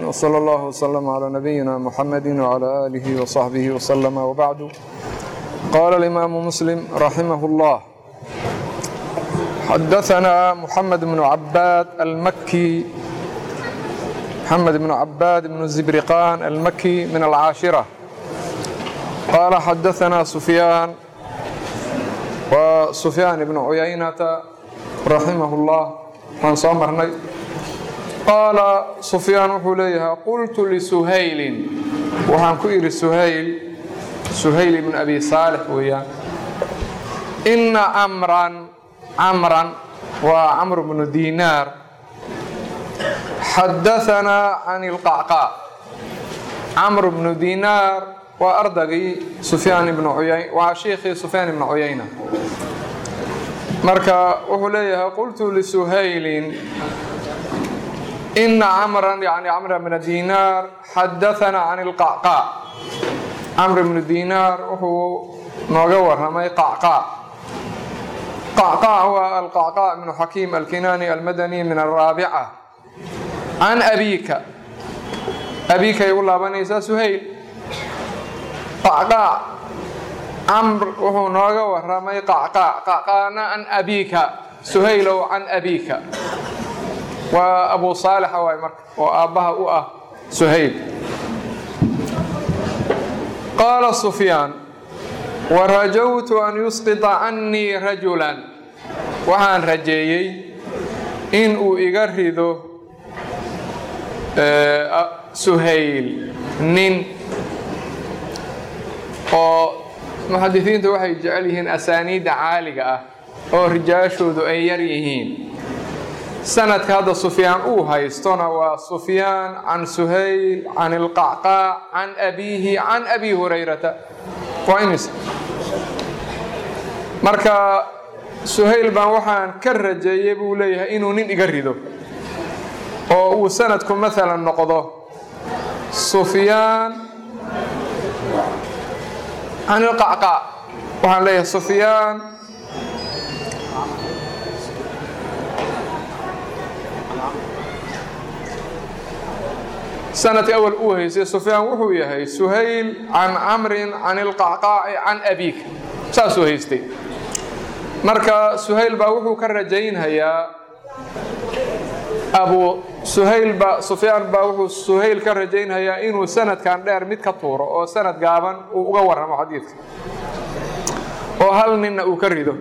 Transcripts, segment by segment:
وصلى الله وسلم على نبينا محمد وعلى آله وصحبه وسلم وبعد قال الإمام مسلم رحمه الله حدثنا محمد بن عباد المكي محمد بن عباد بن الزبرقان المكي من العاشرة قال حدثنا سفيان وسفيان بن عيينة رحمه الله من صمرني قال سفيان wuxuu leeyahay qultu لسhayli waxaan ku idhi shayl shayl بن أbي صاaلح weeyaan إna mran camran waa camr بن dinaar xadaثanaa can الqacqاع camr بن dinaar waa ardagii sufyaan ibn uyayn waa shiikhii sufyaan ibn cuyayna marka wuxuu leeyahay qultu lisuhaylin ina camran yani camr bna dinaar xadaثana can اlqacqاع camr bnu dinaar wuxuu nooga waramay qacqاع qacqاع waa alqacqاع bnu xakiim alkinani almadani min alraabica can abika abikay u laabanaysaa suhayl qacqaac camr wuxuu nooga waramay qacqaac qacqaana can abiika suhaylow can abiika waa abu saalixa waay marka oo aabbaha u ah suhayl qaala sufyaan warajawtu an yusqita cannii rajulan waxaan rajeeyey in uu iga rido suhayl nin oo muxadisiintu waxay jecel yihiin asaaniidda caaliga ah oo rijaashoodu ay yar yihiin sanadka hadda sufyaan uu haystona waa sufyaan can suhayl can ilqacqaac can abiihi can abi hurayrata waa imis marka suhayl baan waxaan ka rajeeyey buu leeyahay inuu nin iga rido oo uu sanadku maalan noqdo sufyaan can ilqacqaac waxaan leeyahay sufyaan sanadka awal uu haysay sufyaan wuxuu yahay suhayl can camrin can ilqacqaaci can abiika saasuu haystay marka suhayl baa wuxuu ka rajaynhayaa abu suhayl ba sufyaan baa wuxuu suhayl ka rajaynhayaa inuu sanadkan dheer mid ka tuuro oo sanad gaaban uu uga warramo xadiidka oo hal ninna uu ka rido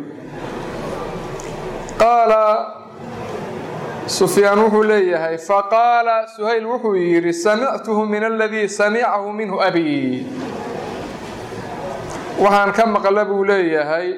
qaala sufyaan wuxuu leeyahay faqaala suhayl wuxuu yidhi samictuhu min aladii samicahu minhu abi waxaan ka maqla buu leeyahay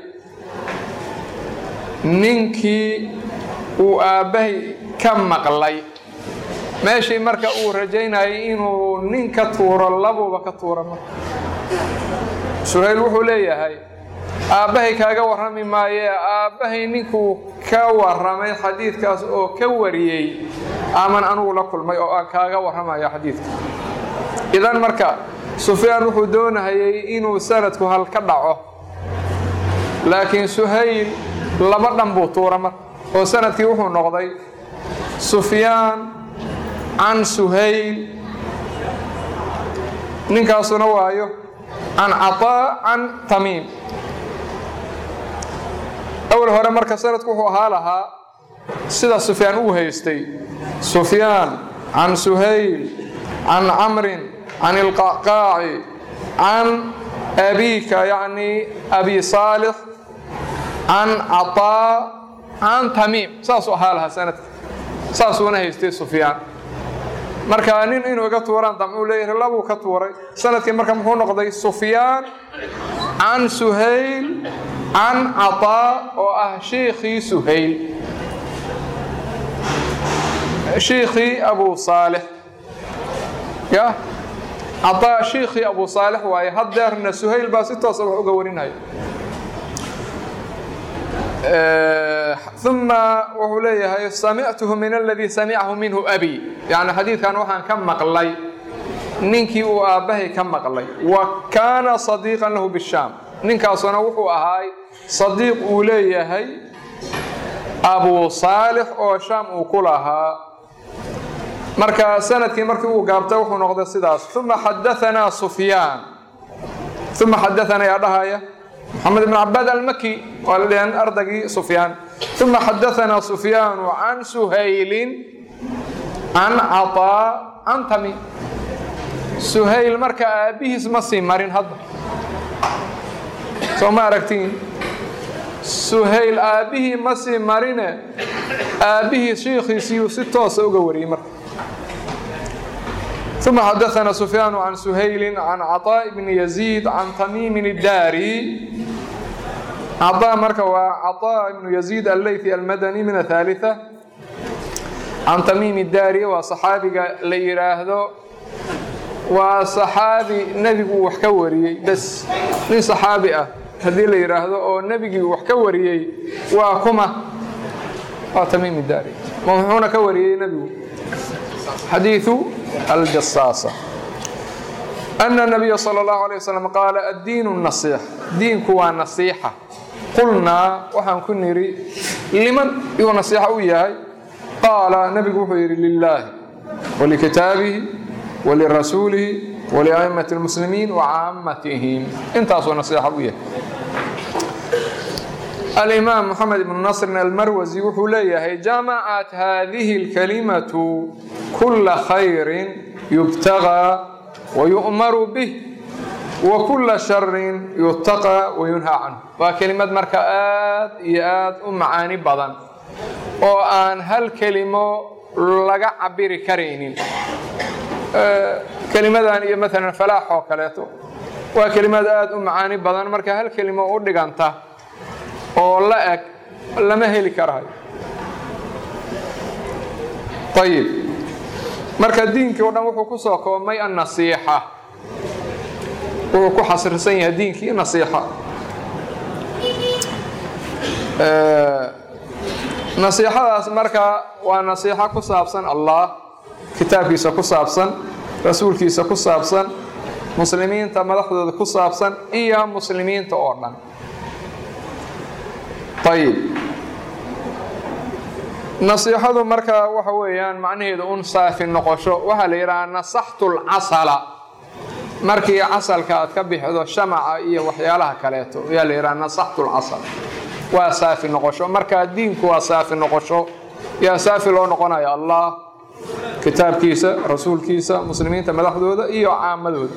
ninkii uu aabbahay ka maqlay meeshii marka uu rajaynayay inuu nin ka tuuro labuuba ka tuura marka suhayl wuxuu leeyahay aabbahay kaaga warrami maayee aabbahay ninkuu ka warramay xadiidkaas oo ka wariyey aman anugu la kulmay oo aan kaaga warramaya xadiidka idan marka sufyaan wuxuu doonahayay inuu sanadku hal ka dhaco laakiin suhayl laba dhan buu tuura marka oo sanadkii wuxuu noqday sufyaan can suhayl ninkaasuna waayo can caطaa can tamiim awal hore marka sanadku wuxuu ahaa lahaa sida sufyaan uu haystay sufyaan can suhayl can camrin can ilqacqaaci can abiika yacni abi saalix can caطaa can tamiim saasuu ahaa lahaa sanadka saasuuna haystay sufyaan marka nin inuu iga tuuraan damcuu leeyahay labuu ka tuuray sanadkii marka muxuu noqday sufyaan can suhayl can caطaa oo ah shiikhii suhayl shiikhii abu saalix ya caطaa shiikhii abu saalix waaye haddeerna suhayl baa si toosa wax uga warinaya uma wuxuu leeyahay samictuhu min aladii samicahu minhu abi yani xadiidkan waxaan ka maqlay ninkii uu aabbahay ka maqlay wa kaana sadiiqan lahu bishaam ninkaasuna wuxuu ahaay sadiiq uu leeyahay abu saalix oo shaam uu ku lahaa marka sanadkii markii uu gaabtay wuxuu noqday sidaas uma xadaanaa sufyaan uma xadaanaa yaa dhahaya محمد بن عباد المكي قال لأن أرضي سفيان ثم حدثنا سفيان عن سهيل عن عطاء عن تميم سهيل مركا أبيه اسمه سيمارين هذا سو ما أركتين سهيل أبيه مسي مارينة أبيه شيخي سيو ستة سوغوري مركا ثم حدثنا سفيان عن سهيل عن عطاء بن يزيد عن تميم الداري عطاء مركا وعطاء بن يزيد الليثي المدني من الثالثة عن تميم الداري وصحابي ليراهدو وصحابي نبي وحكوري بس من صحابي هذه ليراهدو او نبي وحكوري وكما تميم الداري موحونا كوري نبي حديث الجصاصة أن النبي صلى الله عليه وسلم قال الدين النصيحة دينك هو النصيحة قلنا وحن كنري لمن يو نصيحة وياي قال نبي وحيري لله ولكتابه ولرسوله ولأئمة المسلمين وعامتهم انت أصلا نصيحة وياي الإمام محمد بن نصر المروزي وحليه جمعت هذه الكلمة كل خير يبتغى ويؤمر به وكل شر يتقى وينهى عنه وكلمة مركآت إيات أمعاني بدن وأن هل كلمة لقى عبير كرينين أه كلمة مثلا فلاح وكلاته وكلمة آت أمعاني بدن مركا هل كلمة أردقانته oo la eg lama heli karayo ayib marka diinkii o dhan wuxuu ku soo koobmay annasiixa wuxuu ku xasirsan yahay diinkii nasiixa nasiixadaas marka waa nasiixo ku saabsan allah kitaabkiisa ku saabsan rasuulkiisa ku saabsan muslimiinta madaxdooda ku saabsan iyo muslimiinta oo dhan ayib nasiixadu marka waxa weeyaan macnaheedu un saafi noqosho waxaa la yidhahaa nasaxtu lcasala markii casalka aad ka bixido shamaca iyo waxyaalaha kaleeto ayaa la yidhaha nasaxtu lcasal waa saafi noqosho marka diinku waa saafi noqosho yaa saafi loo noqonaya allah kitaabkiisa rasuulkiisa muslimiinta madaxdooda iyo caamadooda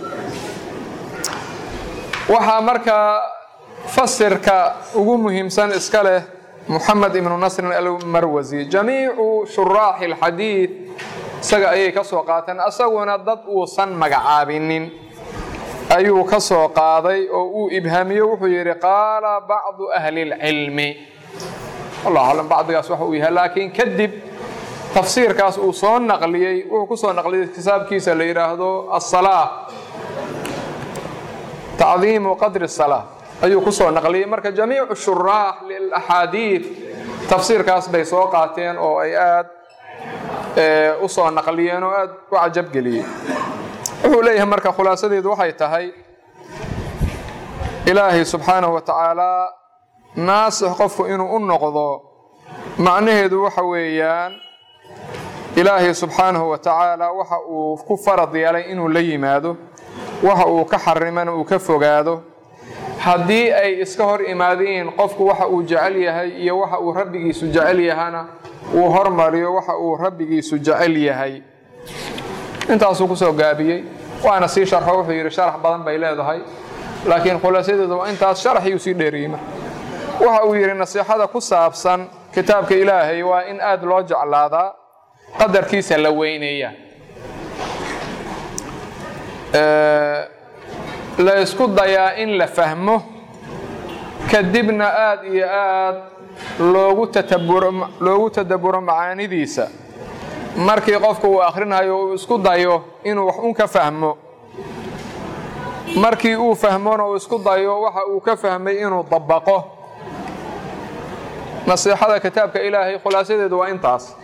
waxaa markaa fasirka ugu muhiimsan iska leh moxamed ibnu nasrin almarwasi jamiicu shuraaxi alxadiid isaga ayay ka soo qaateen asaguna dad uusan magacaabinin ayuu ka soo qaaday oo uu ibhaamiyo wuxuu yidhi qaala bacdu ahli lcilmi wallahu aclam bacdigaas waxa uu yahay laakiin kadib tafsiirkaas uu soo naqliyey wuxuu ku soo naqliyey kitaabkiisa la yidhaahdo asalaa tacdiimu qadri salaa ayuu ku soo naqliyey marka jamiicu shuraax lilaxaadiid tafsiirkaas bay soo qaateen oo ay aad u soo naqliyeen oo aad u cajabgeliyey wuxuu leeyahay marka khulaasadeedu waxay tahay ilaahay subxaanahu wa tacaalaa naasix qofku inuu u noqdo macnaheedu waxa weeyaan ilaahay subxaanahu wa tacaala waxa uu ku farad yeelay inuu la yimaado waxa uu ka xarimana uu ka fogaado haddii ay iska hor imaadeen qofku waxa uu jecel yahay iyo waxa uu rabbigiisu jecel yahana uu hormariyo waxa uu rabbigiisu jecel yahay intaasuu kusoo gaabiyey waana sii sharxo wuxuu yidhi sharax badan bay leedahay laakiin khulaasadeedu waa intaas sharaxiyuu sii dheeriyey marka waxa uu yidhi nasiixada ku saabsan kitaabka ilaahay waa in aad loo jeclaadaa qadarkiisa la weyneeya la isku dayaa in la fahmo kadibna aad iyo aad loogu tataburo loogu tadabburo macaanidiisa markii qofku uu akhrinayo uu isku dayo inuu wax un ka fahmo markii uu fahmona uu isku dayo waxa uu ka fahmay inuu dabaqo nasiixada kitaabka ilaahay khulaasadeedu waa intaas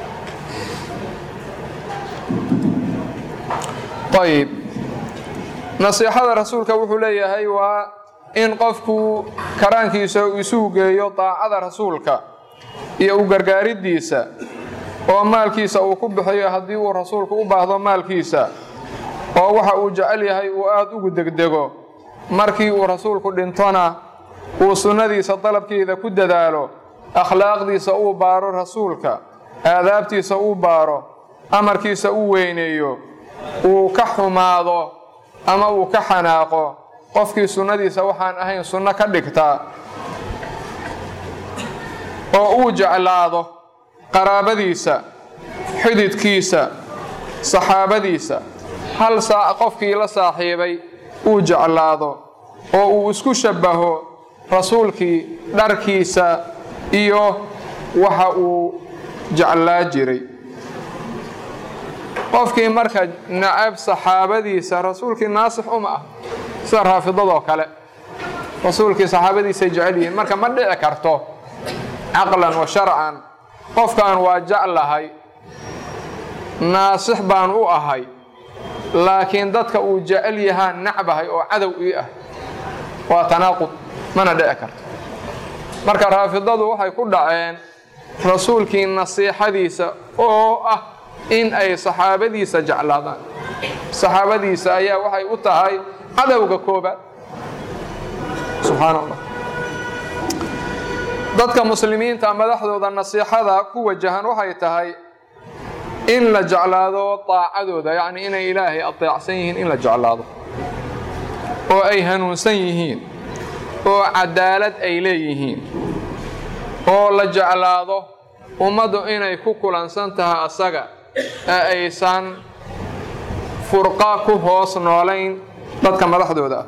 ayib nasiixada rasuulka wuxuu leeyahay waa in qofku karaankiisa isugu geeyo daacada rasuulka iyo u gargaaridiisa oo maalkiisa uu ku bixiyo haddii uu rasuulku u baahdo maalkiisa oo waxa uu jecel yahay uu aada ugu degdego markii uu rasuulku dhintona uu sunnadiisa dalabkeeda ku dadaalo akhlaaqdiisa uu baaro rasuulka aadaabtiisa uu baaro amarkiisa uu weyneeyo uu ka xumaado ama uu ka xanaaqo qofkii sunnadiisa waxaan ahayn sunno ka dhigtaa oo uu jeclaado qaraabadiisa xididkiisa saxaabadiisa hal saac qofkii la saaxiibay uu jeclaado oo uu isku shabbaho rasuulkii dharkiisa iyo waxa uu jeclaa jiray qofkii marka nacab saxaabadiisa rasuulkii naasix uma ah sida raafidadoo kale rasuulkii saxaabadiisay jecel yihiin marka ma dhici karto caqlan wa sharcan qofkan waa jeclahay naasix baan u ahay laakiin dadka uu jecel yahaan nacbahay oo cadow ii ah waa tanaaqud mana dhici karto marka raafidadu waxay ku dhaceen rasuulkii nasiixadiisa oo ah in ay saxaabadiisa jeclaadaan saxaabadiisa ayaa waxay u tahay cadowga koobaad subxaan allah dadka muslimiinta madaxdooda nasiixada ku wajahan waxay tahay in la jeclaado daacadooda yacni inay ilaahay adeecsan yihiin in la jeclaado oo ay hanuunsan yihiin oo cadaalad ay leeyihiin oo la jeclaado ummaddu inay ku kulansan tahay asaga ee aysan furqa ku hoos noolayn dadka madaxdooda ah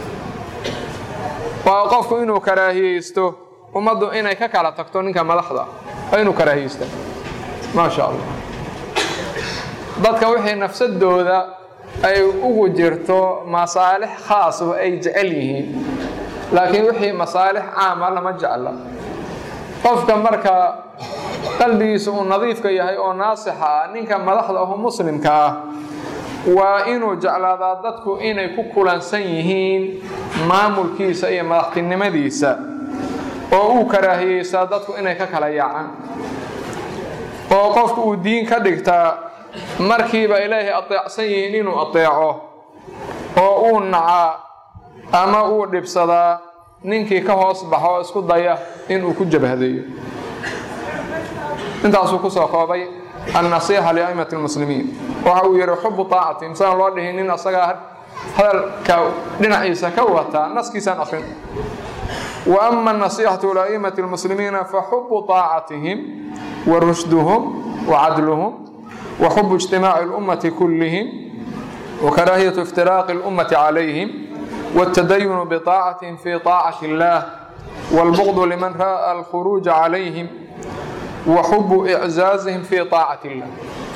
waa qofku inuu karaahiyeysto ummaddu inay ka kala tagto ninka madaxda waa inuu karaahiyeysta maa sha allah dadka wixii nafsadooda ay ugu jirto masaalix khaas oo ay jecel yihiin laakiin wixii masaalix caama lama jecla qofka marka qalbigiisa uu nadiifka yahay oo naasixa ah ninka madaxda aho muslimka ah waa inuu jeclaadaa dadku inay ku kulansan yihiin maamulkiisa iyo madaxtinimadiisa oo uu karaahiyeysaa dadku inay ka kala yaacaan oo qofku uu diin ka dhigtaa markiiba ilaahay adeecsan yihiin inuu adeeco oo uu nacaa ama uu dhibsadaa ninkii ka hoos baxo oo isku daya inuu ku jabhadeeyo intaasuu kusoo koobay annasiixa liaimati lmuslimiin waxa uu yidhi xubu taacati misaan loo dhihin nin asagaa hadalka dhinaciisa ka wataa naskiisaan akrin wa ama anasiixatu liaimati lmuslimiina faxubu taacatihim wa rushduhum wa cadluhum wa xubu ijtimaaci lummati kullihim wa karaahiyatu iftiraaqi lummati calayhim والتدين بطاعتهم في طاعة الله والبغض لمن رأى الخروج عليهم وحب إعزازهم في طاعة الله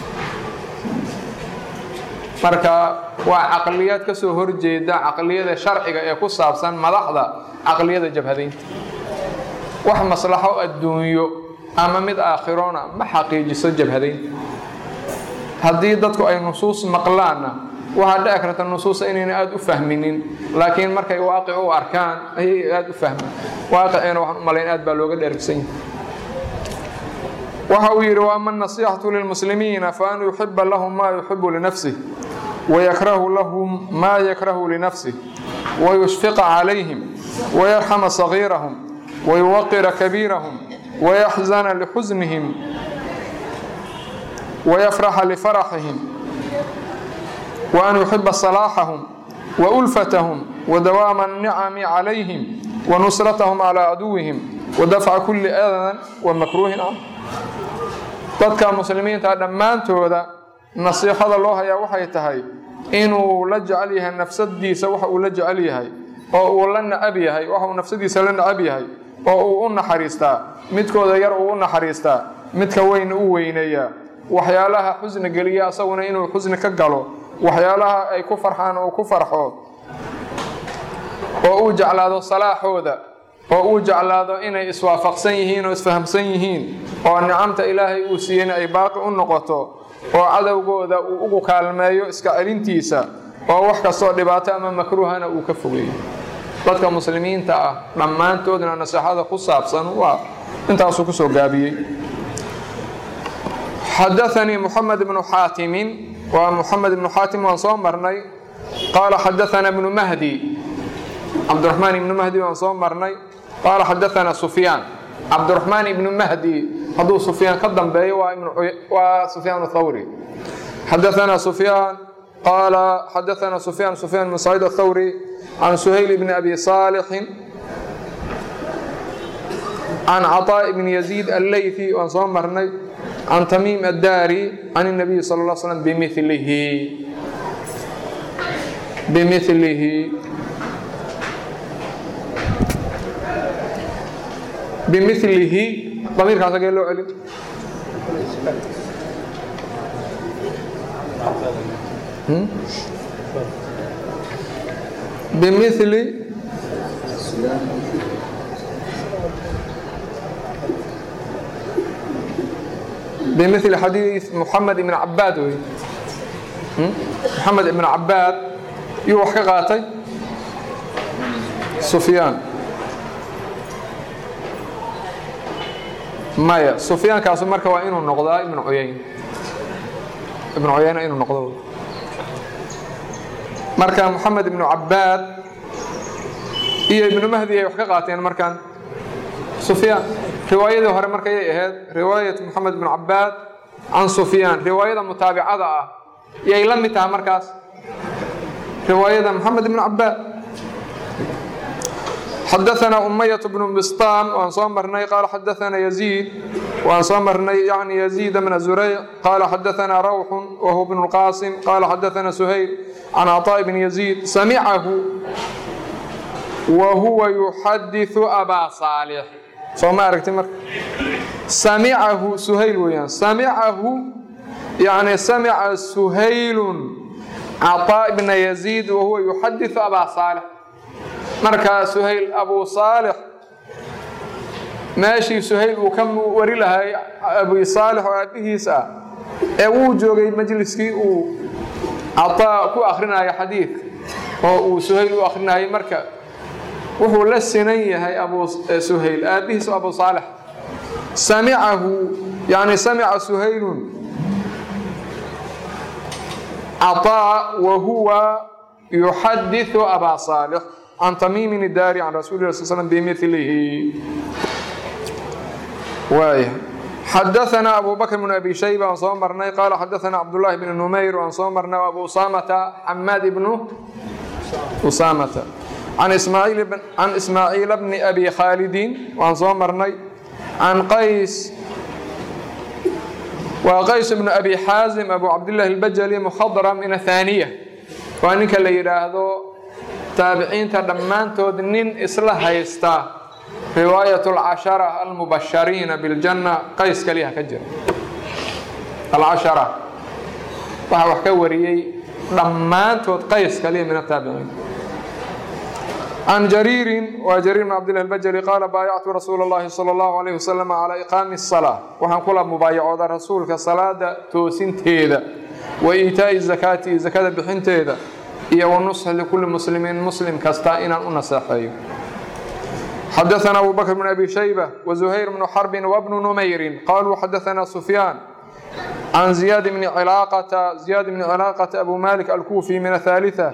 marka waa caqliyaad ka soo horjeeda caqliyada sharciga ee ku saabsan madaxda caqliyada jabhadaynta wax maslaxo adduunyo ama mid aakhirona ma xaqiijiso jabhadaynta haddii dadku ay nusuus maqlaanna waxaa dhici karta nusuusta inayna aada u fahminin laakiin markay waaqic u arkaan ayay aada u fahmaan waaqiciina waxaan u malayn aad baa looga dheergsan yahay waxa uu yidhi waama anasiixatu lilmuslimiina fa an yuxiba lahum maa yuxibu linafsih wayakrahu lahum maa yakrahu linafsih wayushfiqa calayhim wayarxama sagiirahum wayuwaqira kabiirahum wayaxzana lixusnihim wayafraxa lifaraxihim وأن يحب صلاحهم وألفتهم ودوام النعم عليهم ونصرتهم على عدوهم ودفع كل أذى ومكروه عنه dadka muslimiinta dhammaantooda nasiixada loo hayaa waxay tahay inuu la jecel yahay nafsadiisa waxa uu la jecel yahay oo uu la nacab yahay waxa uu nafsadiisa la nacab yahay oo uu u naxariistaa midkooda yar uu u naxariistaa midka weyn u weyneeyaa waxyaalaha xusni geliya asaguna inuu xusni ka galo waxyaalaha ay ku farxaan uu ku farxo oo uu jeclaado salaaxooda oo uu jeclaado inay iswaafaqsan yihiin oo isfahamsan yihiin oo nicamta ilaahay uu siiyeyna ay baaqi u noqoto oo cadowgooda uu ugu kaalmeeyo iska celintiisa oo wax kastoo dhibaato ama makruuhana uu ka fogeeyo dadka muslimiinta ah dhammaantoodna naseexada ku saabsan waa intaasuu kusoo gaabiyey xadaanii muxamed bnu xaatimin waa muxamed ibnu xaatim waan soo marnay qaala xadaana ibnu mahdi cabdiraxmaan ibnu mahdi waan soo marnay qaala xadaana sufyaan cabdiraxmaan ibnu mahdi hadduu sufyaan ka dambeeyo waa sufyaan thawri xadaana sufyaan qaala xadaana sufyaan sufyaan bn saciid athawri can suhayl bni abi saalixin can caطaaء bni yaziid alleythi waan soo marnay can tamiim addaari can الnabiyi sal اl slm bimilihi bimilihi bimilihi damiirkaas agee loo celin bimili bimili xadiid muxamed ibn cabaad wey moxamed ibn cabaad yuu wax ka qaatay sufyaan maya sufyaankaasu marka waa inuu noqdaa ibnu cuyayn ibnu cuyayna inuu noqdo marka moxamed ibnu cabaad iyo ibnu mahdi ay wax ka qaateen markaan sufyaan riwaayadii hore markayay ahayd riwaayat moxamed ibnu cabaad can sufyaan riwaayada mutaabicada ah yay la mid tahay markaas riwaayada moxamed ibnu cabaad xadaana umayة bnu bisطam waan soo marnay qaala xadaana yaziid waan soo marnay yani yaziid bna zurayc qaala xadaana rawxu wahuwa bnu اlqasim qaala xadaana suhayl can caطاء bni yaziid samicahu wa huwa yuxadiثu abaa saalix soo ma aragti marka samicahu suhayl weeyaan samicahu yani samica suhaylun caطاء bna yaziid wahuwa yuxadiثu abaa saalix markaa suhayl abu saalix meeshii suhayl uu ka wari lahay abi saalix oo aabbihiis ah ee wuu joogay majliskii uu cataa ku akrinaya xadiidka oo uu suhayl u akrinayay marka wuxuu la sinan yahay abu suhayl aabbihiis oo abu saalix samicahu yani samica suhaylun cataa wa huwa yuxadiثu abaa saalix can tamiimin idaari can rasuli lah sl slm bimilihi waaya xadaana abu bakr bn abi shayba aan soo marnay qaala xadaana cabdullahi bn numayr aan soo marnay abu usamata xamaad ibnu usamata can ismaaciila bni abi khaalidin waan soo marnay can qays waa qays bnu abi xaazim abu cabdillahi albajali mukhadram min athaniya waa ninka la yidhaahdo taabiciinta dhammaantood nin isla haysta riwaayat alcashara almubashariina biljanna qays kaliya ka jira alcashara waxaa wax ka wariyey dhammaantood qays kaliya min ataabiciin can jariirin waa jariir bn cabdillahi albajali qaala baayactu rasuula اllahi salى اllahu alayh wasalam calaa iqaami الsalaa waxaan kula mubaayacooda rasuulka salaada toosinteeda wa iitaa'i zakaati zakada bixinteeda iyo wanusxi likulli muslimiin muslim kasta inaan u naseexeeyo xadaana abu bakr bn abi shayba wazuhayr bnu xarbin wabnu numayrin qaluu xadaana sufyaan can ziyaad bni cilaaqata ziyaad bni cilaaqata abu malik alkuufi min athalitثa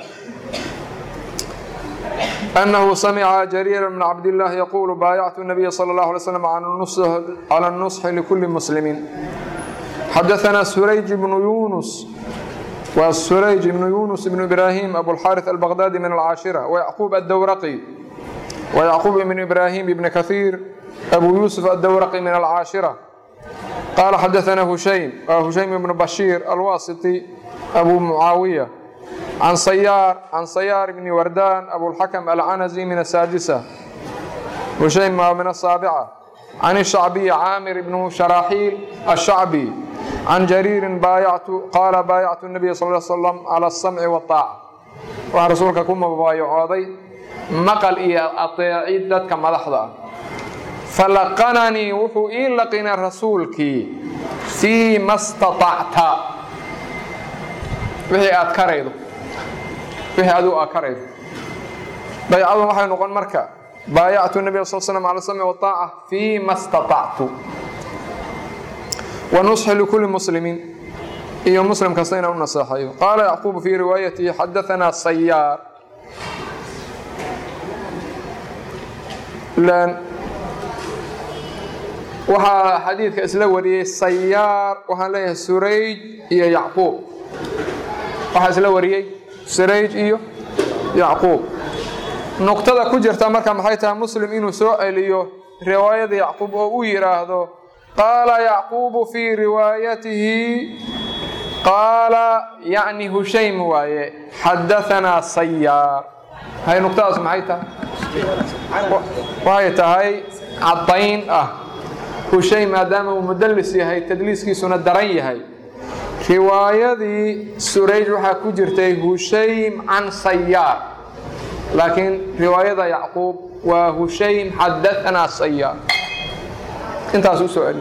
أنه سمع جرير بن عبد الله يقول بايعت النبي صلى الله عليه وسلم على النصح لكل مسلم حدثنا سريج بن يونس وسريج بن يونس بن إبراهيم أبو الحارث البغدادي من العاشرة ويعقوب الدورقي ويعقوب بن إبراهيم بن كثير أبو يوسف الدورقي من العاشرة قال حدثنا هشيم هشيم بن بشير الواسطي أبو معاوية عن صيار عن صيار بن وردان أبو الحكم العنزي من السادسة هشيم من السابعة عن الشعبي عامر بن شراحيل الشعبي عن جرير بايعت قال بايعت النبي صلى الله عليه وسلم على السمع والطاعة waxaa rasuulka ku mubaayacooday maqal iyo ateecid dadka madaxda ah falaqananii wuxuu ii laqinay rasuulkii fii ma staطacta wixii aad karaydo wixii adigu aa karaydo baycadu waxay noqon marka baayactu nabiga sal slam cala samci waaaca fii ma staطactu wa nusxi likulli muslimiin iyo muslim kasta inaan u naseexayo qaala yacquubu fii riwaayatihi xadaanaa sayaar waxaa xadiidka isla wariyey sayaar waxaan leeyahay surayj iyo yacquub waxaa isla wariyey surayj iyo yacquub nuqtada ku jirta marka maxay tahay muslim inuu soo celiyo riwaayada yacquub oo uu yidhaahdo qaala yacquubu fii riwaayatihi qaala yacni hushaym waaye xadaanaa sayaar hay nuqtadaas maxay tahay waxay tahay caddayn ah hushaym maadaama uu mudallis yahay tadliiskiisuna daran yahay riwaayadii surayj waxaa ku jirtay hushaym can sayaar laakiin riwaayada yacquub waa hushaym xadaanaa sayaar intaas u soo celi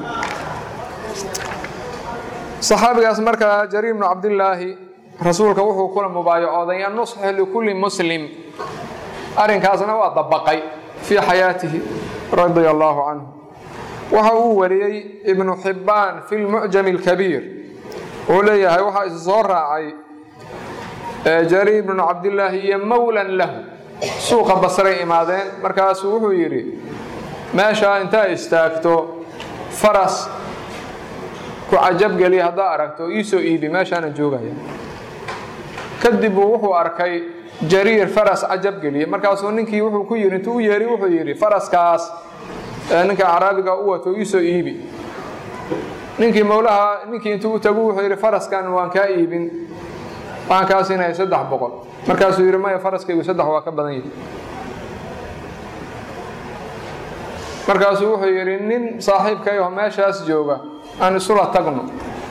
saxaabigaas markaa jariir bnu cabdillaahi rasuulka wuxuu kula mubaayacooday annusxu likulli muslim arrinkaasna waa dabaqay fii xayaatihi radia allaahu canhu waxa uu wariyey ibnu xibbaan fi lmucjam alkabiir wuxuu leeyahay waxaa is soo raacay jariir bnu cabdillaahi iyo mowlan lahu suuqa basray imaadeen markaasuu wuxuu yidhi meeshaa intaa istaagto faras ku cajabgeliya haddaa aragto iisoo iibi meeshaana joogaya kadib buu wuxuu arkay jariir faras cajabgeliya markaasuu ninkii wuxuu ku yidhi intuu u yeeri wuxuu yidhi faraskaas ninka caraabiga u wato iisoo iibi ninkii mowlaha ninkii intuu u tagu wuxuu yidhi faraskan waan kaa iibin waxaan kaa siinaya saddex boqol markaasuu yidhi maya faraskaygu saddex waa ka badan yahi markaasuu wuxuu yidhi nin saaxiibkayaho meeshaas jooga aan isula tagno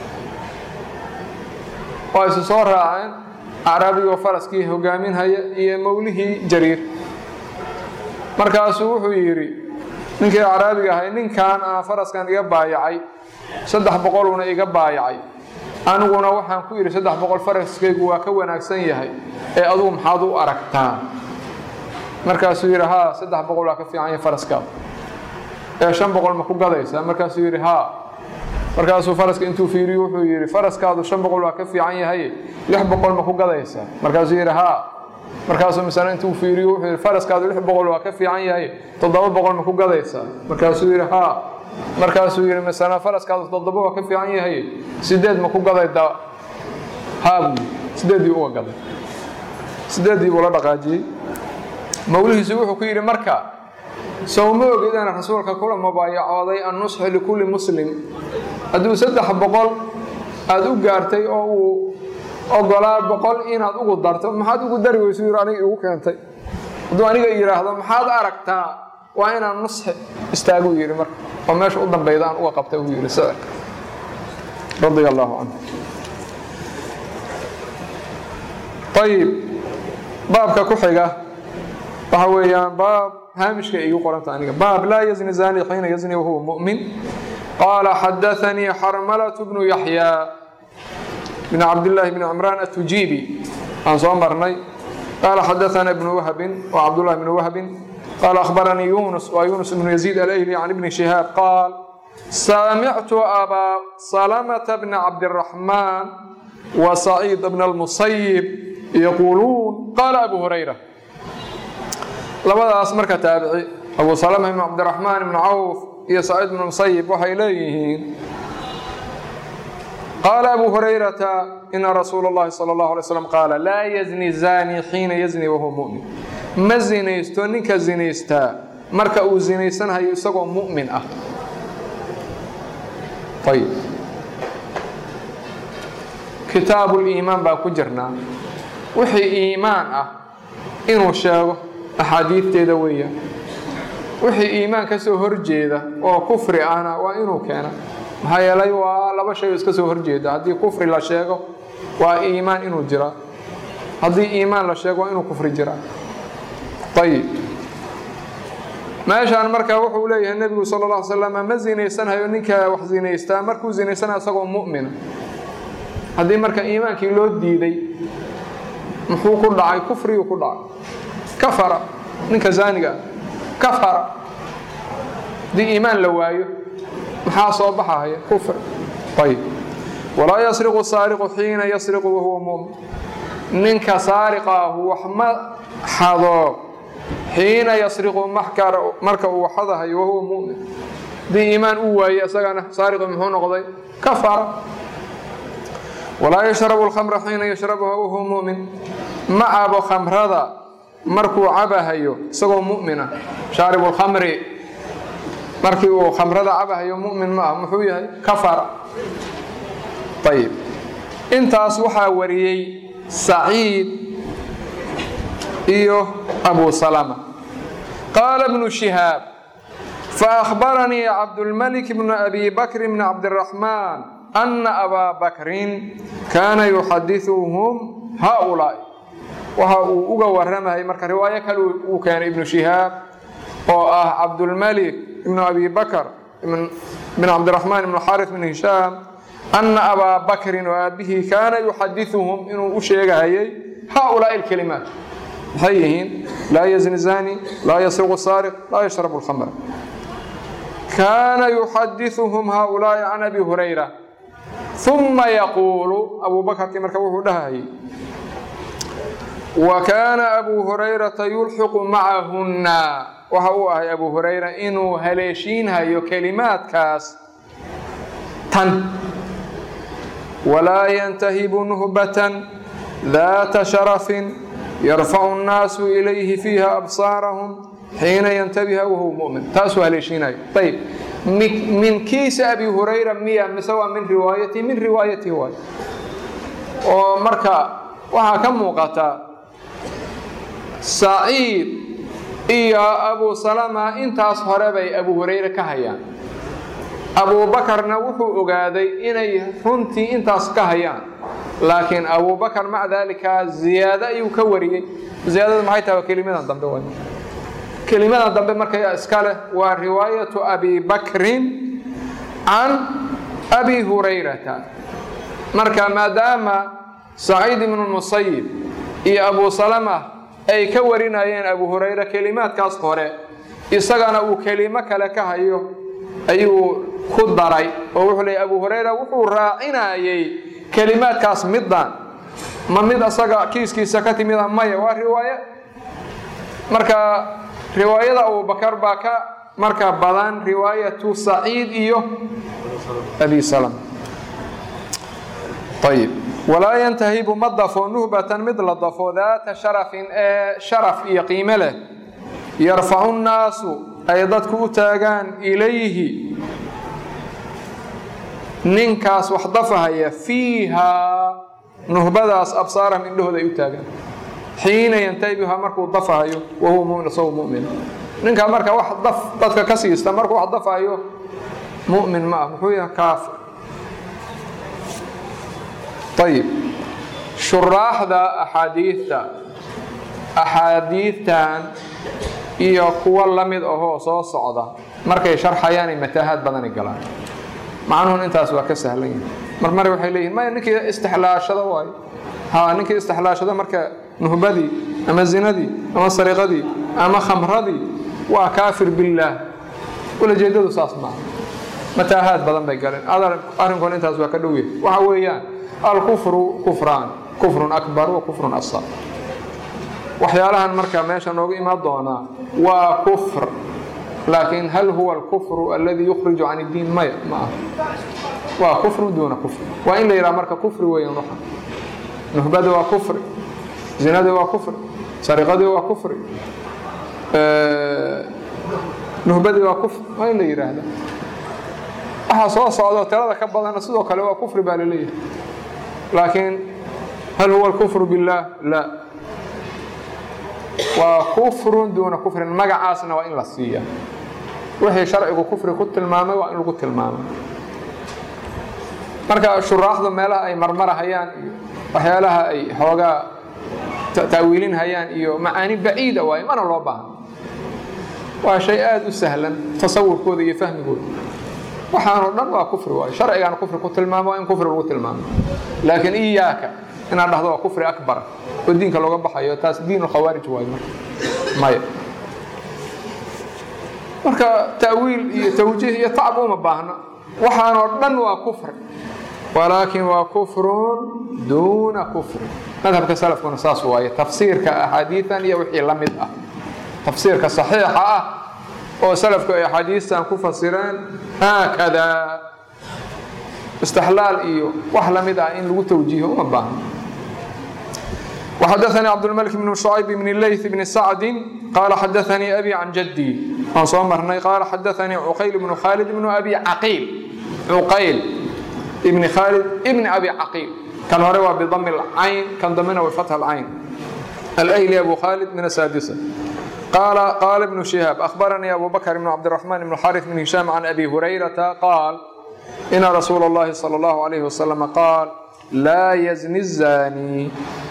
waa isu soo raaceen acraabigoo faraskii hogaaminhaya iyo mowlihii jariir markaasuu wuxuu yidhi ninkii acraabiga ahay ninkan aa faraskan iga baayacay saddex boqoluuna iga baayacay aniguna waxaan ku yidhi saddex boqol faraskaygu waa ka wanaagsan yahay ee adugu maxaad u aragtaa markaasuu yidhi haa saddex boqol waa ka fiican yahay faraskaada ee shan boqol ma ku gadaysaa markaasuu yidhi haa markaasuu faraska intuu fiiriyo wuxuu yidhi faraskaadu shan boqol waa ka fiican yahay lix boqol ma ku gadaysaa markaasuu yidhi haa markaasuu misana intuu fiiriyo wuxuu yidhi faraskaadu lix boqol waa ka fiican yahay toddoba boqol ma ku gadaysaa markaasuu yidhi haa markaasuu yidhi misana faraskaadu toddoba waa ka fiican yahay sideed ma ku gadaydaa haa buu sideeddii uga gaday sideeddii buu la dhaqaajiyey mawlihiisu wuxuu ku yidhi marka sow ma ogid aan rasuulka kula mubaayacooday annusxu likulli muslim hadduu saddex boqol aada u gaartay oo uu ogolaa boqol inaad ugu darto maxaad ugu dari weysu yidhi aniga igu keentay hadduu aniga yidhaahdo maxaad aragtaa waa inaan nusxi istaaguu yidhi marka oo meesha u dambayda aan uga qabtay uu yidhi sicirka radia allaahu canhu ayib baabka ku xiga waxa weeyaan baab haamishka igu qoranta aniga baab laa yazni zani xiina yazni wahuwa mu'min qaala xadaanii xarmalatu bnu yaxyaa bn cabdillaahi bn cimraan atujiibi aan soo marnay qaala xadaana ibnu wahbin wa cabdullahi bnu wahbin qaala akhbaranii yunus waa yunus bnu yaziid alayli can ibni shihaab qaal samictu abaa salamata bna cabdiraxmaan wa saciid bna almusayib yaquuluun qaala abu hurayra labadaas marka taabici abu salama ibn cabdiraxmaan ibn cawf iyo saciid ibn musayib waxay leeyihiin qaala abu hurayrata ina rasuula اllahi salى اllahu alay slam qaala laa yazni zani xiina yazni wahuwa mu'min ma zinaysto ninka zinaystaa marka uu zinaysanhayo isagoo mu'min ah ayb kitaabu liimaan baa ku jirnaa wixii iimaan ah inuu sheego axaadiidteeda weeyaan wixii iimaan ka soo horjeeda oo kufri ahna waa inuu keena maxaa yeelay waa laba shay oo iska soo horjeeda haddii kufri la sheego waa iimaan inuu jiraa haddii iimaan la sheego waa inuu kufri jiraa ayib meeshaan marka wuxuu leeyahay nebigu sala alla ly slam ma zinaysanhayo ninka wax zinaystaa markuu zinaysanayo isagoo mu'mina haddii marka iimaankii loo diiday muxuu ku dhacay kufriyuu ku dhacay kafara ninka zaaniga ah kafara haddii iimaan la waayo maxaa soo baxahaya kufr ayb walaa yasriqu saariqu xiina yasriqu wahuwa mumin ninka saariqaahu wax ma xado xiina yasriqu marka uu xadahayo wahuwa mumin haddii iimaan uu waaye isagana saariqu muxuu noqday kafara walaa yashrabu lkhamra xiina yashrabuha wahuwa mumin ma cabo khamrada markuu cabahayo isagoo mu'mina shaaribu lkhamri markii uu khamrada cabahayo mu'min ma ah muxuu yahay kafara ayib intaas waxaa wariyey saciid iyo abu salama qaala bnu shihaab faأkhbaranii cabdulmalik bnu abi bakr bni cabdiraxmaan ana abaa bakrin kaana yuxadiثuhum haؤulaaءi waxa uu uga waramayay marka riwaayo kale uu keenay ibnu shihaab oo ah cabdulmalik ibnu abi bakr bn cabdiraxmaan ibn xaariث bn hishaam ana abaa bakrin oo aabihii kaana yuxadiثuhum inuu u sheegahayay haؤulaaءi اkelimaat maxay yihiin laa yazni zani laa yasriqu saariq laa yashrabu اlkhamra kaana yuxadiثuhum haؤulaaءi can abi hurayra uma yaquulu abu bakarkii marka wuxuu dhahayay wa kaana abu hurayrata yulxiqu macahunna waxa uu ahay abu hurayra inuu haleeshiinhayo kelimaadkaas tan walaa yantahibu nuhbatan daata sharafin yarfacu nnaasu ilayhi fiiha absaarahum xiina yantabiha wahuwa mumin taasuu haleeshiinayo ayb min kiisa abi hurayra miya mise waa min riwaayatihi min riwaayatihi waay oo marka waxaa ka muuqata saciid iyo abu salama intaas hore bay abu hurayre ka hayaan abuubakarna wuxuu ogaaday inay runtii intaas ka hayaan laakiin abubakar maca daalika ziyaado ayuu ka wariyey ziyaadada maxay tahay waa kelimadan dambe way kelimadan dambe marka iska leh waa riwaayatu abi bakrin can abi hurayrata marka maadaama saciid ibnu musayib iyo abu salama ay ka warinayeen abu hurayre kelimaadkaas hore isagana uu kelimo kale ka hayo ayuu ku daray oo wuxuu leeyay abu hurayra wuxuu raacinayey kelimaadkaas middan ma mid asaga kiiskiisa ka timida maya waa riwaaye marka riwaayada abubakar baa ka marka badan riwaayatu saciid iyo abi salam ayib walaa yantahibu ma dafo nuhbatan mid la dafo daata sharafin ee sharaf iyo qiime leh yarfacu nnaasu ay dadku u taagaan ilayhi ninkaas wax dafahaya fiihaa nuhbadaas absaarahum indhahooda ay u taagaan xiina yantabiha markuu dafahayo wahuwa mumin isagoo mumin ninkaa marka wax daf dadka ka siista markuu wax dafahayo mumin ma ah muxuu yahay kaafir ayib shuraaxda axaadiidta axaadiidtan iyo kuwo la mid ahoo soo socda markay sharxayaanay mataahaad badani galaan macnuhun intaas waa ka sahlan yahi mar mare waxay leeyihin maya ninkii istixlaashada waayo ha ninkii istixlaashada marka nuhbadii ama zinadii ama sariqadii ama khamradii waa kaafir billaah ulajeedadu saas maaha mataahaad badan bay galeen arrinkun intaas waa ka dhow yahay waxa weeyaan alkufru kufraan kufrun akbar wa kufrun asar waxyaalahan marka meesha noogu imaan doonaa waa kufr laakiin hal huwa alkufru alladii yukhriju can iddiin maya ma aha waa kufru duuna kufr waa in la yidhaha marka kufri weeyaan waxa nuhbada waa kufri zinadii waa kufri sariqadii waa kufri nuhbadii waa kufri waa in la yidhaahda waxa soo socdo tirada ka badana sidoo kale waa kufri baa laleeyahay laakiin hal huwa alkufru billaah la waa kufrun duuna kufrin magacaasna waa in la siiya wixii sharcigu kufri ku tilmaamay waa in lagu tilmaamay marka shuraaxdu meelaha ay marmarahayaan iyo waxyaalaha ay xoogaa ta'wiilinhayaan iyo macaani baciida waaye mana loo baahno waa shay aada u sahlan tasawurkooda iyo fahmigooda waxaanoo dhan waa kufri waayo sharcigaana kufri ku tilmaamo waa in kufri lagu tilmaamo laakiin iyaaka inaad dhahdo waa kufri akbar oo diinka looga baxayo taas diin lkhawaarij waayo marka maya marka ta'wiil iyo tawjiih iyo tacab uma baahna waxaanoo dhan waa kufri walaakin waa kufrun duuna kufri madhabka salafkuna saas waaye tafsiirka axaadiidan iyo wixii la mid ah tafsiirka saxiixa ah oo salafku ay axaadiistan ku fasireen haakadaa istixlaal iyo wax la mid ah in lagu tawjiiho uma baahno وxdثnي cبدالملك بن شhعyب بن اللyث بن سعد qال xdثnي أbي عن جدي waan soo marnay qال xdثnي عqayل بن khالد بن أbي عقيل عqayل بن khالد بن أbي عقيل kan hore waa بضم الcayn kan dambena wa فتح الcayn الأهلي أbو khالد من السادسة qال بن شهاaب أخبرني أbو بكر بن عبدالرحمن بن الحارث بن هiشام عن أbي هريرة qال إن رsuuل اللhi صلى الله عليه وسلم qال لا يزني الزاني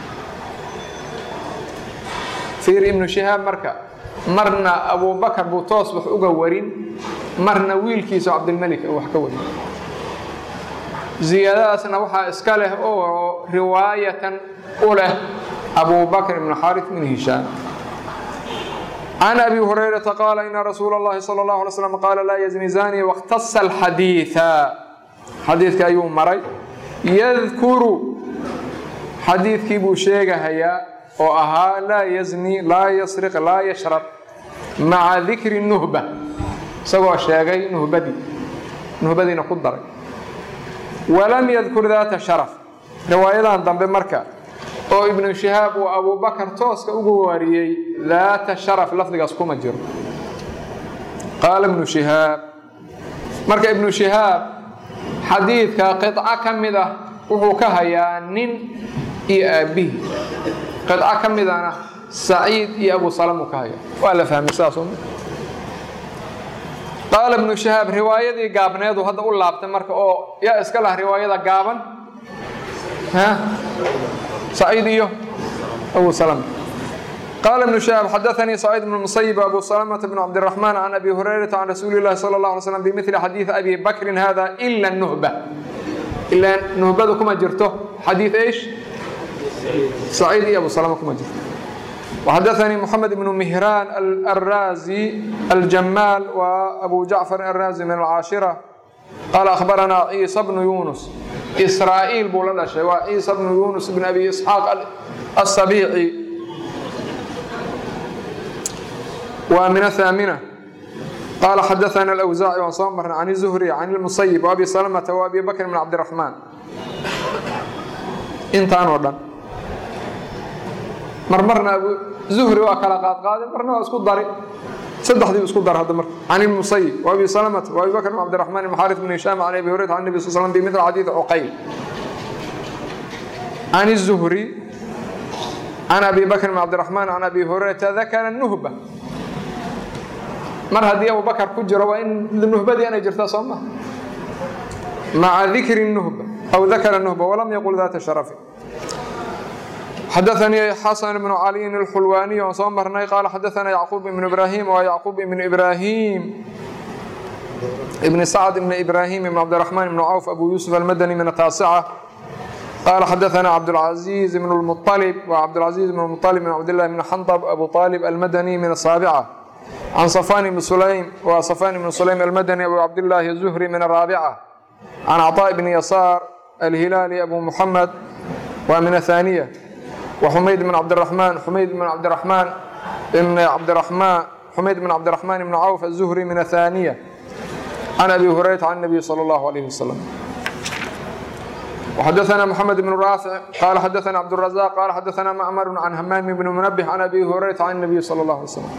fiir ibnu shihaab marka marna abubakar buu toos wax uga warin marna wiilkiisa cabdilmelik wax ka warin ziyaadadaasna waxaa iska leh oo riwaayatan u leh abubakr ibn xaarif min hishaam can abi hurayrata qaala ina rasuula اllahi salى اllahu alay slam qaala laa yazni zani wakhtasa alxadiiثa xadiidka ayuu maray yadkuru xadiidkii buu sheegahayaa oo ahaa laa yazni laa yasriq laa yashrab maca dikri nuhba isagoo sheegay nuhbadii nuhbadiina ku daray walam yadkur daata sharaf riwaayadan dambe marka oo ibnu shihaab uu abubakar tooska ugu wariyey daata sharaf lafdigaas kuma jiro qaala ibnu shihaab marka ibnu shihaab xadiidka qiطco ka mid ah wuxuu ka hayaa nin iyo aabbihi qidco ka midana saciid iyo abu salamuu ka haya waa la fahmay sidaas qaala ibnu shahaab riwaayadii gaabneedu hadda u laabtay marka oo yaa iska lah riwaayada gaaban saciid iyo abu salama qaala ibnu shahaab xadaanii saciid bn musayib abu salamata bn cabdiraxmaan can abi hurayrata can rasuuli llahi sala اllah alay slam bimili xadiidi abi bakrin hada ila nuhba ilaa nuhbadu kuma jirto xadiid esh سعيد iyo أبو سلمة kuma jirto وxdثني محمد بن مهران الرازي الجمال وأبو جعفر الرازي من العاشرة قال أخبرنا عيسى بن يونس إسرائيل buu la dhashay waa عيسى بن يونس بن أبي إسحاaq السبيعي waa من الثامنة قال xdثنا الأوزاعي waan soo marnay عن الزهري عن المسيب وأبي سلمة وأبي بكر بن عبدالرحمن intaan oo dhan marmarna zuhri waa kala qaadqaaday marna waa isku dari saddexdii isku dar hadda marka can ilmusayib waabi salamata waabi bakr bn cabdiraxmaan ibn xaaris bn hishaam can abi hurayra can nabi sal slam bimithli xadiidi cuqayl can الzuhri can abi bakr bn cabdiraxmaan can abi hurayrata dakara nuhba mar haddii abu bakar ku jiro waa in nuhbadii inay jirtaa soo maha maca dikri nuhba أو ذkر النهبة ولم يقل ذات شرف xdثني xسن بن علي الxلواني on soo marnay qال xdثna يعقوب بن إبراهيم و يعقوب بن إبراهيم بن سعد بن إبراهيم بن عبدالرحمن بن عوف أبو يوسف المدني من التاسعة قال xdثna عبدالعزيز بن المطلب وعبدالعزيز بن المطلب بن عبد الله بن حنطب أبو طالب المدني من السابعة عن صفان بن سليم وصفان بن سليم المدني أبو عبد الله الزهري من الرابعة عن عطاء بن يسار الهلالي أبو محمد ومن الثانية وحميد بن عبد الرحمن حميد بن عبد الرحمن بن عبد الرحمن حميد بن عبد الرحمن بن عوف الزهري من الثانية عن أبي هريرة عن النبي صلى الله عليه وسلم وحدثنا محمد بن رافع قال حدثنا عبد الرزاق قال حدثنا معمر عن همام بن منبه عن أبي هريرة عن النبي صلى الله عليه وسلم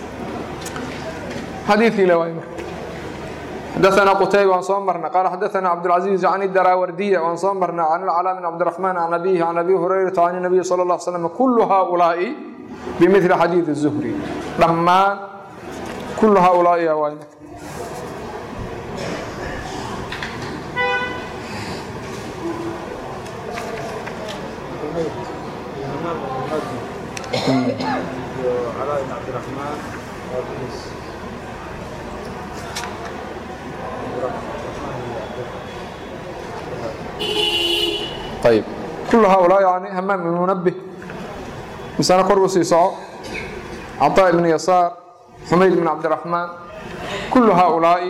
حديثي لوائمه xdثna qتayb waan soo marna qال xdثna cبدالعزيز عن الdراwrdية waan soo marna عن الcلاء بن cبدالرحمن عن أbيه عن أbي هريرة عن النبي صلى الله عليه وسلم كل hؤلاaءi بmثل xadيiث الزهري dhammaan kul hؤلاaءi waay ayb kullu haaulaa yani hamaam ibn munabih misana kor u sii soco caطaa ibn yasaar xumayd ibn cabdiraxmaan kullu haaulaa'i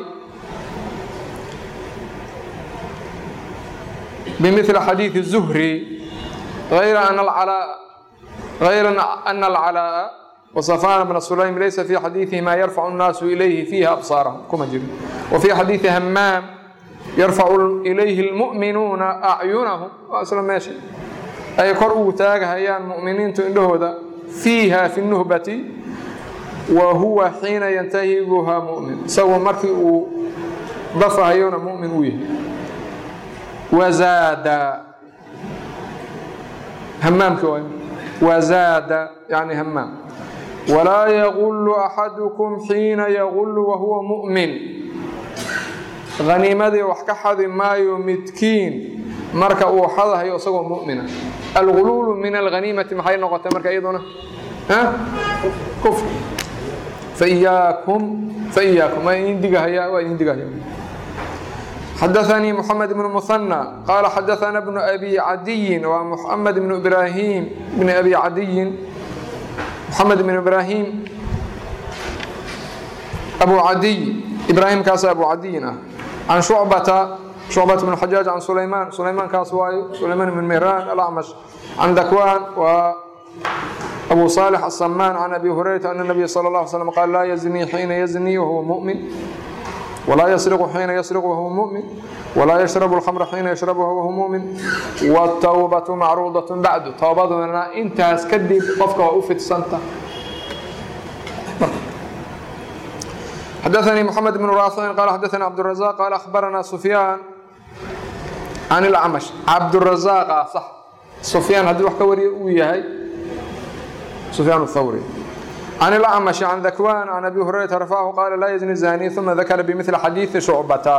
bimili xadiidi الzuhri غayra ana alcalaaء غayra ana alcalaaءa وصفان بن سليم ليس في حديثه ما يرفع الناس إليه فيها أبصارهم كما جري وفي حديث همام يرفع إليه المؤمنون أعينهم أصلا ماشي أي كرؤوا تاج هيان مؤمنين تندهودا فيها في النهبة وهو حين ينتهي بها مؤمن سوى مركي ضف هيون مؤمن ويه وزاد همام كوي وزاد يعني همام ولا يغل أحدكم حين يغل وهو مؤمن haniimadii wax ka xadi maayo midkiin marka uu xadahayo isagoo mumina alguluulu min alhaniimati maxay noqotay marka iyaduna kufr faiyaakum faiyaakum waa idin digahaya waa idin digahaya xadaثnii mحamed بن مثنى qala xadaثna بن أbي عadiyi waa mحamed بن إbrahim بن أbي عadiyin mحamed بن إbrahim أbu cadiy ibrahim kaas abu cadiyin ah can shucbata shucbata bn xajaaj can sulaymaan sulaymaan kaas waayo sulaymaan bn mihran alacmash can dakwaan waa abu صالح السمان عن أبي هريرة أن النبي صلى الله عليه وسلم قال لا يزني حين يزني وهو مؤمن ولا يسرق حين يسرق وهو مؤمن ولا يشرب الخمر حين يشربها وهو مؤمن والتوبة معروضة بعد توبaduna intaas kadib qofka waa u fidsantaha xadaثnي محamed بن rاafic qال xadaثnي cبدالرزاq qال أخbarana سفyاan can الأcmش cabdالرزاqa صح سفyaan haddii wax ka wariya uu yahay سفyaan الthawrي عن الأعمش عن ذكوان عن أبي هريرة رفعه قال لا يزني الزاني ثم ذكر بمثل حديث شعبة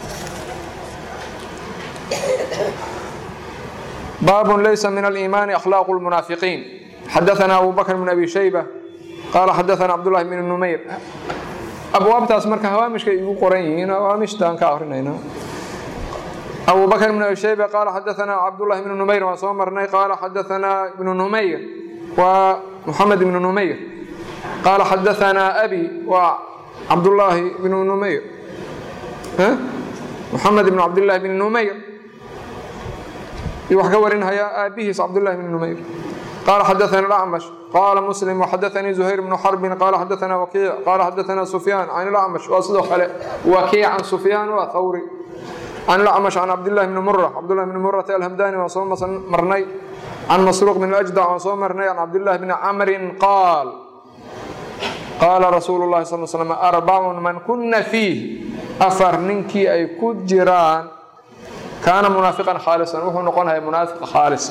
باب ليس من الإيمان أخلاق المنافقين حدثنا أبو بكر بن أبي شيبة قال حدثنا عبد الله بن النمير أبوابتاas marka hawaamishka igu qoran yihiin hawaamishtaan ka akrinayna أبو بكر بن أبي شيبة قال حدثنا عبد الله بن نمير waan soo marnay قال حدثنا ابن نمير ومحمد بن نمير قال حدثنا أبي وعبد الله بن نمير ها؟ محمد بن عبد الله بن نمير wax ka warinhaya aabihiis cabdاللahi بن نمير قال حدثنا الأعمش قال مسلم وحدثني زهير بن حرب قال حدثنا وكيع قال حدثنا سفيان عن الأعمش waa sidoo kale وكيع عن سفيان waa ثوري عن الأعمش عن عبد الله بن مرة عبد الله بن مرة الهمداني waan soo marnay عن مسروق بن الأجدع waan soo marnay عن عبد الله بن عمر قال qaala rasuulu اlahi sal slm arbacun man kuna fiih afar ninkii ay ku jiraan kaana munaafiqan khaalisan wuxuu noqonaya munaafiq khaalis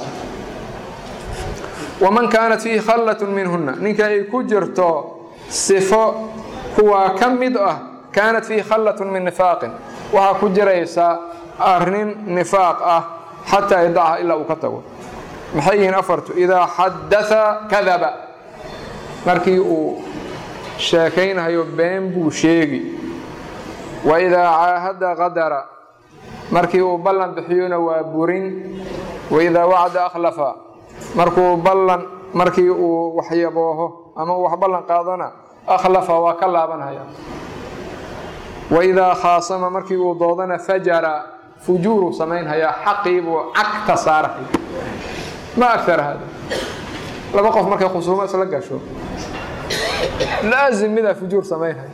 waman kaanat fiihi khallat minhuna ninka ay ku jirto sifo kuwaa ka mid ah kaanat fiihi khallat min nifaaqin waxaa ku jiraysa arrin nifaaq ah xataa yadacha ilaa uu ka tago maxay yihiin afartu idaa xadaa kadaba markii uu sheekaynhayo been buu sheegi wa idaa caahada qadara markii uu ballan bixiyona waa burin wa idaa wacda akhlafa markuu ballan markii uu waxyabooho ama uu wax ballan qaadona akhlafa waa ka laabanhaya wa idaa khaasama markii uu doodana fajara fujuuru samaynhayaa xaqii buu cagta saarahaya ma agtar hada laba qof markay khusuumo isla gasho laazim midaa fujuur samaynhay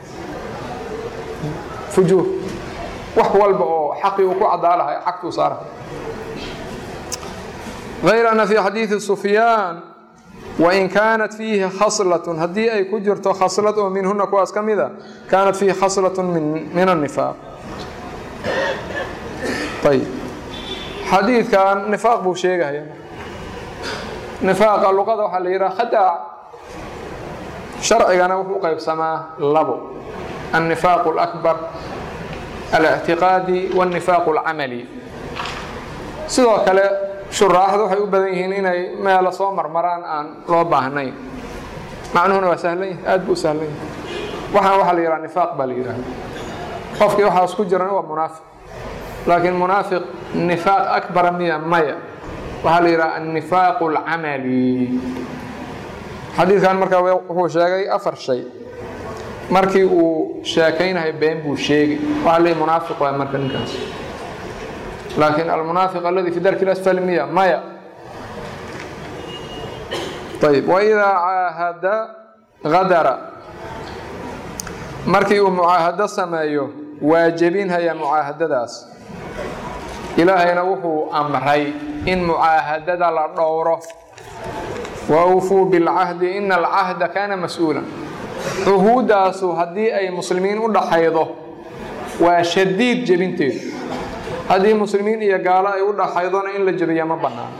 fujuur wax walba oo xaqii uu ku cadaalahay xagtuu saarahay غayr ana fii xadiiثi sufyaan wain kaanat fiihi khaslat haddii ay ku jirto khaslad oo minhuna kuwaas ka mida kaanat fiihi khaslat min الnifaaq ayb xadiidkan nifaaq buu sheegaya nifaaqa luqada waxaa la yidhaha khadaac sharcigana wuxuu qaybsamaa labo النifaaq الأكbar الاctiqaadi والnifaaq الcamali sidoo kale shuraaxdu waxay u badan yihiin inay meelo soo marmaraan aan loo baahnayn macnuhuna waa sahlan yahi aad buu u sahlan yahay waxaan waxaa la yidhaha nifaaq baa la yidhahda qofkii waxaas ku jirana waa munaafiq laakiin munaafiq nifaaq akbara miya maya waxaa la yidhaha annifaaqu alcamali xadiidkan markaa wuxuu sheegay afar shay markii uu sheekaynahay been buu sheegay waxaa leeyahy munaafiq waay marka ninkaas laakiin almunaafiq aladi fi darki lasfali miya maya ayb waidaa caahada hadara markii uu mucaahado sameeyo waa jebinhaya mucaahadadaas ilaahayna wuxuu amray in mucaahadada la dhowro waawfuu bilcahdi ina alcahda kaana mas-uula cuhuuddaasu haddii ay muslimiin u dhaxaydo waa shadiid jebinteedu haddii muslimiin iyo gaalo ay u dhaxaydona in la jebiya ma bannaan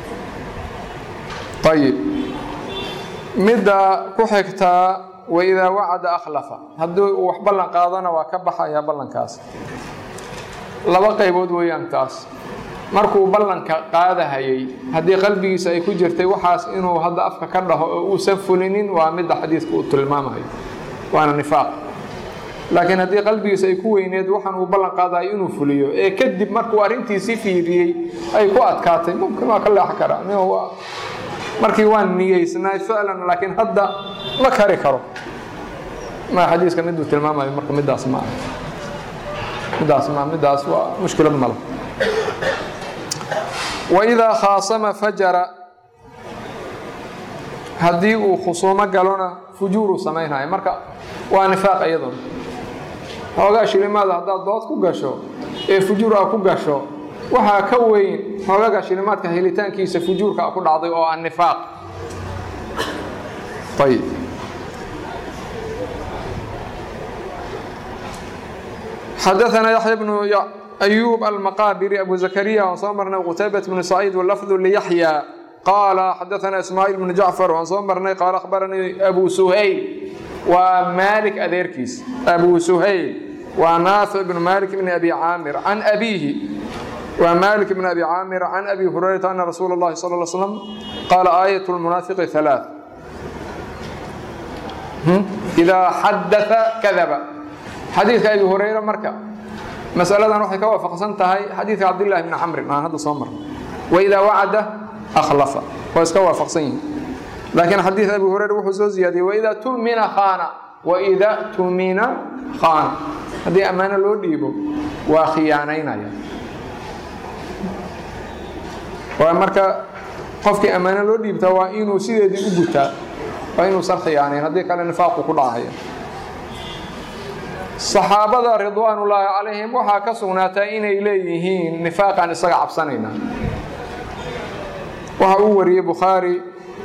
ayib midda ku xigtaa waidaa wacada akhlafa haddii uu wax ballan qaadona waa ka baxayaa ballankaas laba qaybood weeyaan taas markuu ballanka qaadahayay haddii qalbigiisa ay ku jirtay waxaas inuu hadda afka ka dhaho oo uusan fulinin waa midda xadiidka uu tilmaamayo waana nifaaq laakiin haddii qalbigiisa ay ku weyneed waxaan uu ballan qaadayo inuu fuliyo ee kadib markuu arrintiisii fiiriyey ay ku adkaatay mumkin waa ka leexan karaa markii waan niyeysnaay ficlan laakiin hadda ma kari karo ma xadiiska miduu tilmaamayo marka midaas ma midaas ma midaas waa mushkilad male waidaa khaasama fajara haddii uu khusuumo galona fujuuruu samaynaya marka waa nifaaq iyaduna xoogaa shilimaada haddaad dood ku gasho ee fujuur a ku gasho waxaa ka weyn xoogaga shilimaadka helitaankiisa fujuurka ku dhacday oo ah nifaaq ayib xadaثna yaحya bnu أyuub almaqaabiri abu zakariya waan soo marnay qutaybat bnu saciid wlafdu liyaxya qaala xadaثna ismaaciil bnu jacfar waan soo marnay qaala akhbaranii abu suhayl waa maalik adeerkiis abu suhayl waa naafic bnu malik bni abi caamir can abiihi waa malik bn abi caamir can abi hurayrata ana rasuula اllahi sal ly slam qaala aayat lmunaafiqi halaaث idaa xadaa kadaba xadiidka abi hurayra marka masaladan waxay ka waafaqsan tahay xadiidka cabdillahi bni camrin aan hadda soo marno waidaa wacada akhlafa waa iska waafaqsan yihin laakiin xadiid abi hurayra wuxuu soo ziyaadiyey waidaa tumina khaana waida tumina khaana haddii ammaano loo dhiibo waa khiyaanaynaya waa marka qofkii ammaano loo dhiibtaa waa inuu sideedii u gutaa waa inuusan khiyaanayn haddii kale nifaaqu ku dhacaya saxaabada ridwaanullaahi calayhim waxaa ka sugnaata inay leeyihiin nifaaqaan isaga cabsanayna waxa uu wariyey bukhaari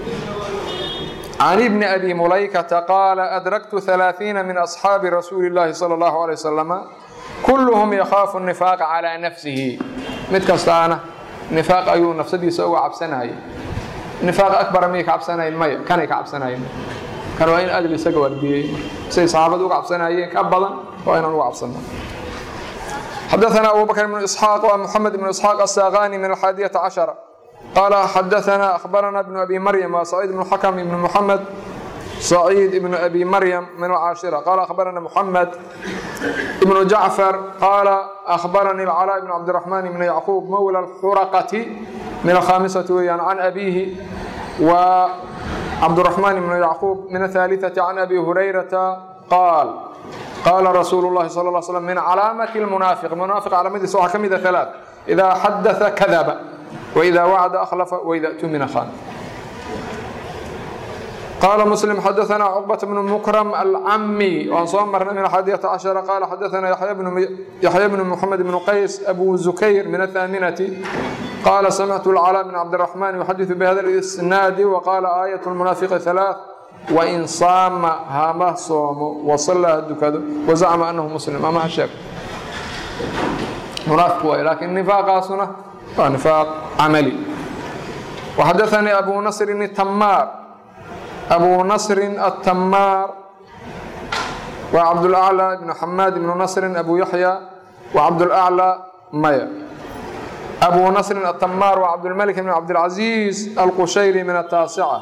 can ibni abi mulaykata qaala adraktu ثalaaثiina min asxaabi rasuuli اllahi salى اllahu alay wasalama kulluhum yakhaafu nifaaqa calaa nafsihi mid kastaana nifaaq ayuu nafsadiisa uga cabsanayay nifaaq akbara miyay ka cabsanayen maya kanay ka cabsanayeen kan waa in aad isaga wardiyey siday saxaabadu uga cabsanayeen ka badan waa inaan uga cabsano xadaثna abu bakr بن isxaaq wa mxamed بن isxaaq الsaqani min alxaadiyaةa caشhara qaala xadaثna akhbarana بن abi maryam wa saciid بن xakm ibn mxamed سعيد بن أبي مريم من العاشرة قال أخبرنا محمد بن جعفر قال أخبرني العلاء بن عبد الرحمن بن يعقوب مولى الحرقة من الخامسة ويان عن أبيه وعبد الرحمن بن يعقوب من الثالثة عن أبي هريرة قال قال رسول الله صلى الله عليه وسلم من علامة المنافق المنافق علامة سواء كم ثلاث إذا حدث كذب وإذا وعد أخلف وإذا اؤتمن خان قال مسلم حدثنا عقبة بن مكرم العمي وان soo marnay من الحادية عشر قال حدثنا يحيى بن يحيى بن محمد بن قيس أبو زكير من الثامنة قال سمعت العلاء بن عبد الرحمن يحدث بهذا الإسناد وقال آية المنافق ثلاث وإن صام هامه صوم وصلى هدكد وزعم أنه مسلم أما هشاك منافق واي لكن نفاق سنة نفاق عملي وحدثني أبو نصر التمار أبو نصر التمار وعبد الأعلى بن حماد بن نصر أبو يحيى وعبد الأعلى ميا أبو نصر التمار وعبد الملك بن عبد العزيز القشيري من التاسعة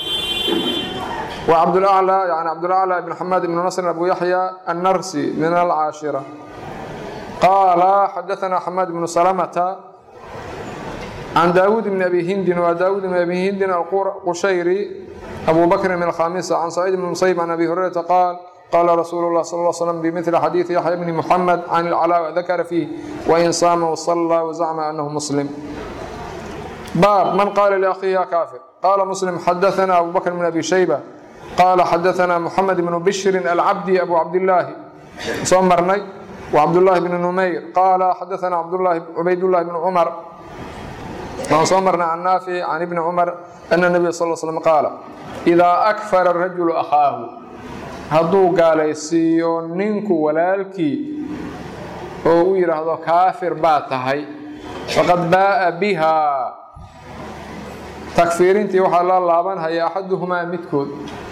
وعبد الأعلى يعني عبد الأعلى بن حماد بن نصر أبو يحيى النرسي من العاشرة قال حدثنا حماد بن سلمة can daawuud bni abi hindin waa daawuud bni abi hindin alqushayri abu bakrin min alkhamisa can saciid bni musayib can abi hurayrata qaal qaala rasuulu lah sal slam bimili xadiidi yaxya bni muxamed can ilcalaa dakara fiih wain saama wasallaa wazacma anahu muslim baab man qaala liakhihi ya kaafir qaala muslim xadaana abu bakr bn abi shayba qaala xadaana muxamed bnu bishrin alcabdi abu cabdillaahi soo marnay wcabdالlahi bn numayr qaala xadaana cubaydاllahi bn cumar waan soo marnay can naafic can ibni cumar ana nabiya sal slm qaala idaa akfara rajulu akhaahu hadduu gaalaysiiyo ninku walaalkii oo u yidhaahdo kaafir baa tahay faqad baa'a biha takfiirintii waxaa la laabanhaya axaduhumaa midkood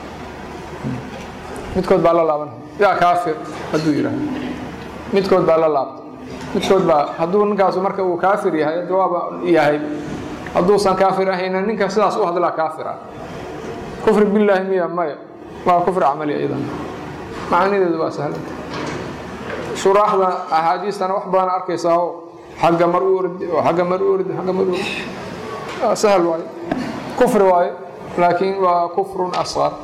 midkood baa la laabanhaya yaa kaafir hadduu yidhaahdo midkood baa la laabtay midkood baa hadduu ninkaasu marka uu kaafir yahay jawaaba yahay hadduusan kaafir ahayna ninka sidaas u hadlaa kaafir ah kufri billaahi miya maya waa kufri camali idan macanideedu waa sahlanta shuraaxda axaadiistana wax badan arkaysaa oo xagga mar u ordi oo xagga mar u ordi xagga mar u ordi sahal waaye kufri waaye laakiin waa kufrun asqar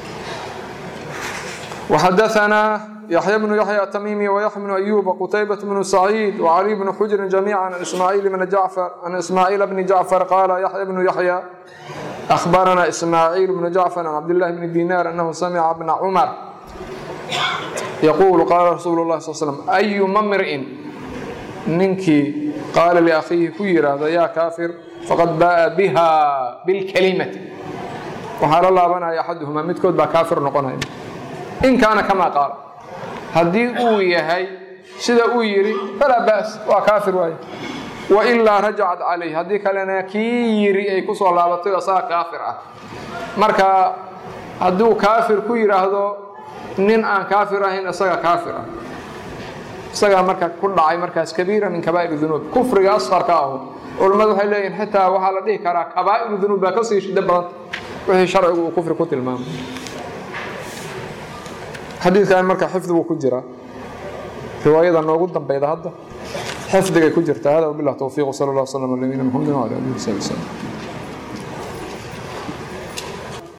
وxadaثna يحyى بن يحyى التmيمي ويحيى بن أيوب وqتيبة بن سعيد وعلي بن xجر جميعا عن إسماعيل بن جعفر عن إسماعيل بن جعفر قال يحيى بن يحيى أخبرنا إسماعيل بن جعفر عن عبد الله بن دينار أنه سمع بن عمر يقول قال رsuuل الله صل سلم أيma mرء ninkii qaala لأkhiihi ku yihahda ya kاafir faqad baءa bha bاlكلمة waxaa la laabanaya أxaduهma midkood baa kaafir noqonaya in kaana kamaa qaala haddii uu yahay sida uu yidhi falaa ba's waa kaafir waaye wailaa rajacat calayh haddii kalena kii yiri ay ku soo laabatay asaga kaafir ah marka hadduu kaafir ku yidhaahdo nin aan kaafir ahayn isaga kaafir ah isagaa marka ku dhacay markaas kabiira min kabaa'ir dunuub kufriga asqarka ahu culammadu waxay leeyihin xitaa waxaa la dhihi karaa kabaa'iru dunuub baa kasii shida badanta wixii sharcigu uu kufri ku tilmaamay xadiidkan marka xifdi buu ku jiraa riwaayada noogu dambeyda hadda xifdigay ku jirtaa hada wabilah towfiiq sal allah slam ala nabiyina mxamedi wala alihi wasabi wslam